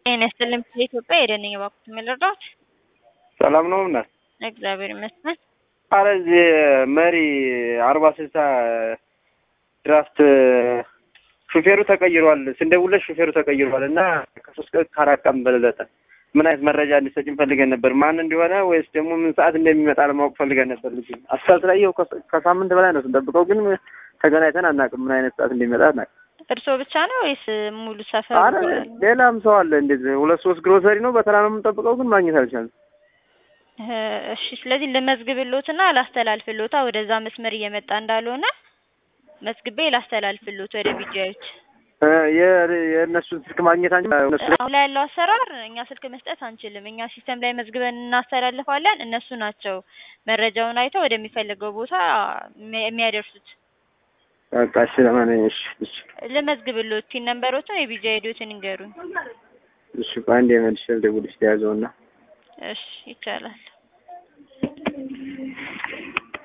ጤና ይስጥልኝ ኢትዮጵያ የደነኝ እባክዎት ምን ልርዳዎት? ሰላም ነው እናት? እግዚአብሔር ይመስገን። አረ እዚህ መሪ አርባ ስልሳ ድራፍት ሹፌሩ ተቀይሯል። ስንደውልለት ሹፌሩ ተቀይሯል እና ከሶስት ቀን ከአራት ቀን በለጠ። ምን አይነት መረጃ እንዲሰጭን ፈልገን ነበር። ማን እንደሆነ ወይስ ደግሞ ምን ሰዓት እንደሚመጣ ለማወቅ ፈልገን ነበር። ልጅ አስፋልት ላይ ይኸው ከሳምንት በላይ ነው ስንጠብቀው፣ ግን ተገናኝተን አናውቅም። ምን አይነት ሰዓት እንደሚመጣ አናውቅም። እርስዎ ብቻ ነው ወይስ ሙሉ ሰፈር? አረ ሌላም ሰው አለ። እንደዚህ ሁለት ሶስት ግሮሰሪ ነው በተራ ነው የምንጠብቀው፣ ግን ማግኘት አልቻልንም። እሺ፣ ስለዚህ ልመዝግብሎትና ላስተላልፍሎታ ወደዛ መስመር እየመጣ እንዳልሆነ መዝግቤ ላስተላልፍሎት ወደ ቢጃዮች የእነሱን ስልክ ማግኘት አንቺ አሁን ላይ ያለው አሰራር እኛ ስልክ መስጠት አንችልም። እኛ ሲስተም ላይ መዝግበን እናስተላልፋለን። እነሱ ናቸው መረጃውን አይተው ወደሚፈልገው ቦታ የሚያደርሱት። በቃ እሺ፣ ለማንኛውም እሺ፣ እሺ፣ ልመዝግብሎት ቲን ነምበሮችን የቢጃ ሄዶትን ይንገሩኝ። እሺ፣ በአንድ የመልሼ ልደውልልሽ ተያዘውና እሺ፣ ይቻላል።